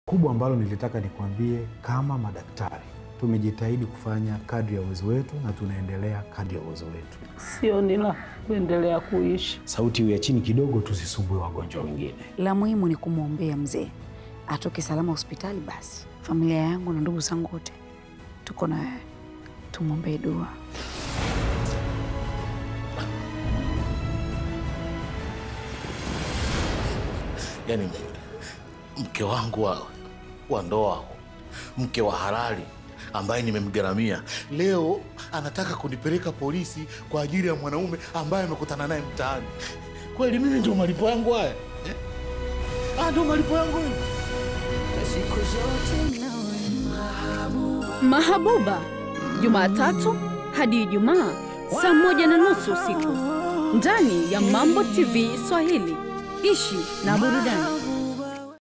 Kubwa ambalo nilitaka nikwambie, kama madaktari tumejitahidi kufanya kadri ya uwezo wetu na tunaendelea kadri ya uwezo wetu. Sio nila kuendelea kuishi. Sauti iwe ya chini kidogo, tusisumbue wagonjwa wengine. La muhimu ni kumwombea mzee atoke salama hospitali. Basi familia yangu na ndugu zangu wote tuko na wewe, tumwombee dua. Yaani mke wangu wa, wa ndoa, mke wa halali ambaye nimemgaramia, leo anataka kunipeleka polisi kwa ajili ya mwanaume ambaye amekutana naye mtaani. Kweli mimi ndio malipo yangu haya eh? Ah, ndio malipo yangu haya. Mahabuba, Jumatatu hadi Ijumaa saa moja na nusu usiku ndani ya Mambo TV Swahili. Ishi na burudani.